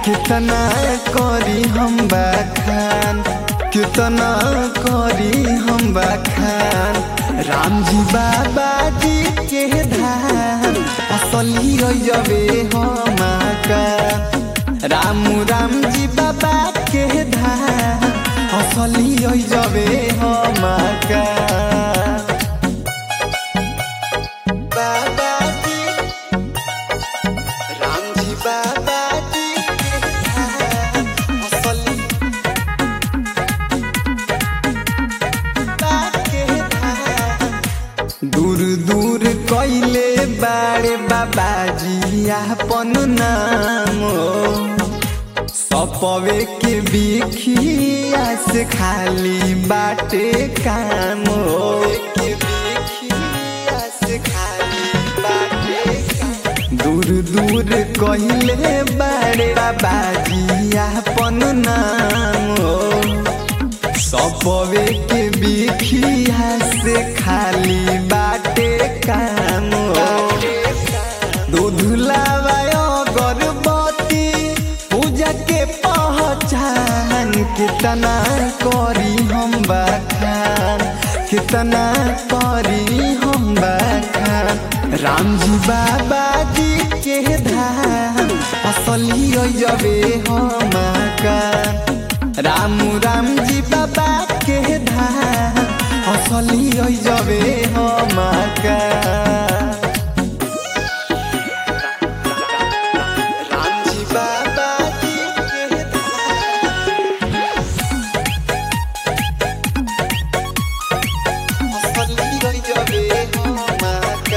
कितना करी हम बखान कितना करी हम बखान राम जी बाबा जी के धाम असली रहे हम का राम राम जी बाबा के धाम असली रहे हम का बाबा जी राम जी बाबा जी के धाम असली के धाम दूर दूर कैले बारे बाबाजी आपन नाम सपवे के बिखिया से खाली बाटे काम के बिखिया से खाली बाटे काम। दूर दूर कहले बारे बाबाजी आपन नाम सपवे के बिखिया से खाली बाटे काम दूध लावायो गर्भवती पूजा के पहचान कितना करी हम बखान कितना करी हम बखान राम जी बाबा जी के धाम असली जबे हम का राम राम जी बाबा के धाम असली जबे हम का राम जी बाबा जी के धाम असली जबे हम का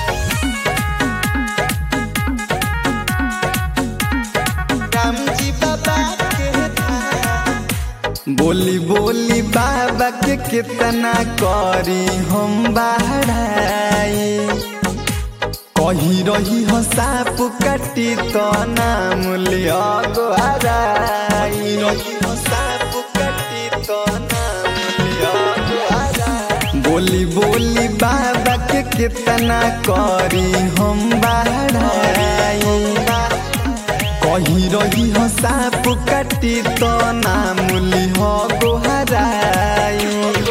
राम जी बाबा के धाम बोली बोली बाबा के कितना करी हम बाहराई कही रही हो साप काटी तो नाम लिया गोहराई रही हो साप काटी तो नाम लिया गोहराई बोली बोली बाबा के कितना करी हम बाहराई कही रही हो साप काटी तो नाम लिह गोहराई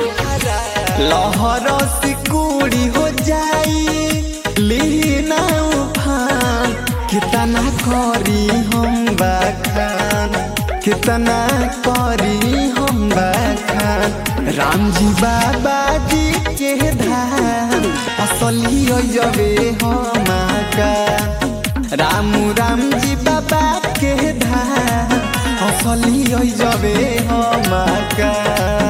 लहर सिकुड़ी हो जाई लीना उफान कितना करी हम बखान कितना करी हम बखान राम जी बाबा जी के धाम असली जबे हम का राम राम जी बाबा के धाम असली जबे हम का